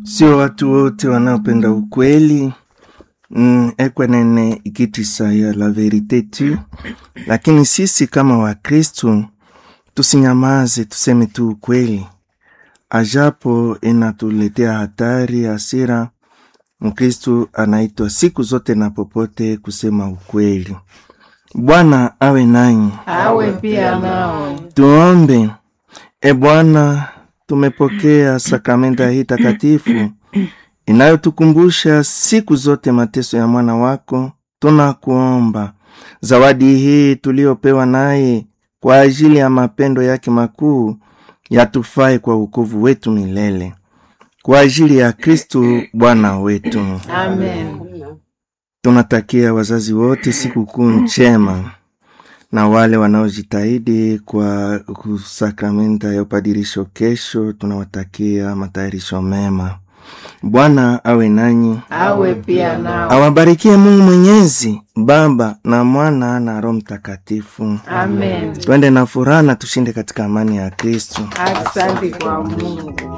sio watu wote wanaopenda ukweli mm, ekwenene ikitisa ya la verite tu, lakini sisi kama Wakristu tusinyamaze, tuseme tu ukweli, ajapo inatuletea hatari, hasira. Mkristu anaitwa siku zote na popote kusema ukweli. Bwana awe nanyi, awe pia nawe. tuombe. E Bwana, tumepokea sakramenta hii takatifu inayotukumbusha siku zote mateso ya mwana wako. Tunakuomba zawadi hii tuliyopewa naye kwa ajili ya mapendo yake makuu yatufae kwa wokovu wetu milele, kwa ajili ya Kristu Bwana wetu. Amen. Tunatakia wazazi wote sikukuu njema na wale wanaojitahidi kwa sakramenta ya upadirisho kesho, tunawatakia matayarisho mema. Bwana awe nanyi, awe pia nawe. awabarikie Mungu Mwenyezi, Baba na Mwana na Roho Mtakatifu. Amen. Twende na furaha na tushinde katika amani ya Kristo. Asante kwa Mungu.